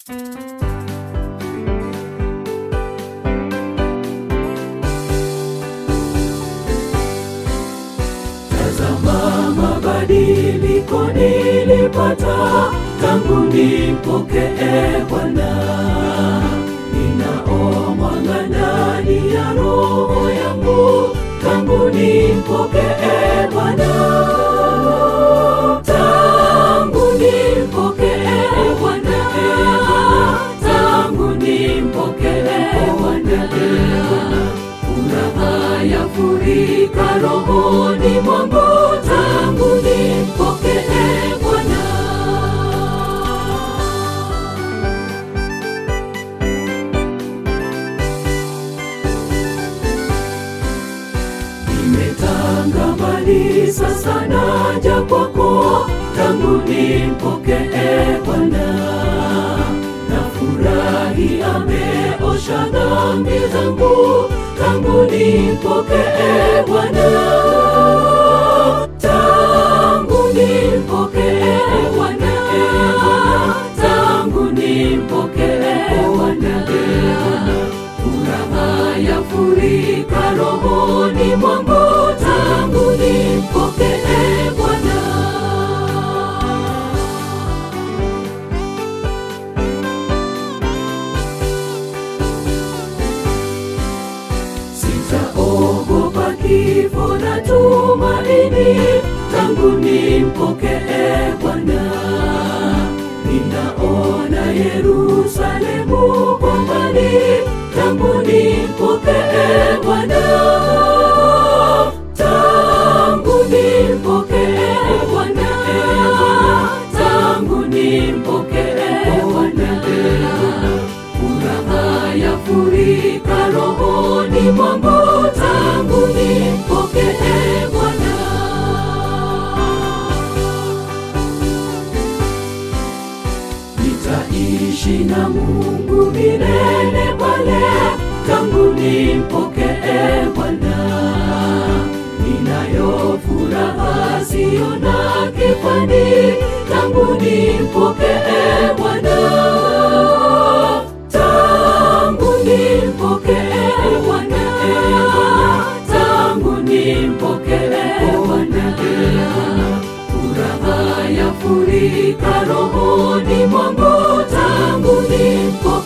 Tazama mabadiliko nilipata tangu nimpokee Bwana. Ninao mwanga ndani ya roho yangu tangu nimpokee Bwana. Tangu nimpokee Bwana, tangu nimpokee Bwana, furaha yafurika rohoni mwangu tangu nimpokee Bwana. Nimetanga mbali sasa naja kwako, tangu nimpokee Bwana. Nafurahi ameosha dhambi zangu, tangu nimpokee Bwana. Tangu nimpokee Bwana, tangu nimpokee Bwana furaha yafurika rohoni mwangu tangu nimpokee Bwana. Sitaogopa kifo na tumaini tangu nimpokee Bwana. Ninaona Yerusalemu kwa mbali tangu nimpokee Bwana. Tangu nimpokee Bwana, tangu nimpokee Bwana, furaha yafurika rohoni mwangu tangu nimpokee Bwana. Nitaishi na Mungu milele pale tangu nimpokee Bwana. Ninayo furaha siyo na kifani tangu nimpokee Bwana. Tangu nimpokee Bwana, tangu nimpokee Bwana furaha yafurika rohoni mwangu tangu nipo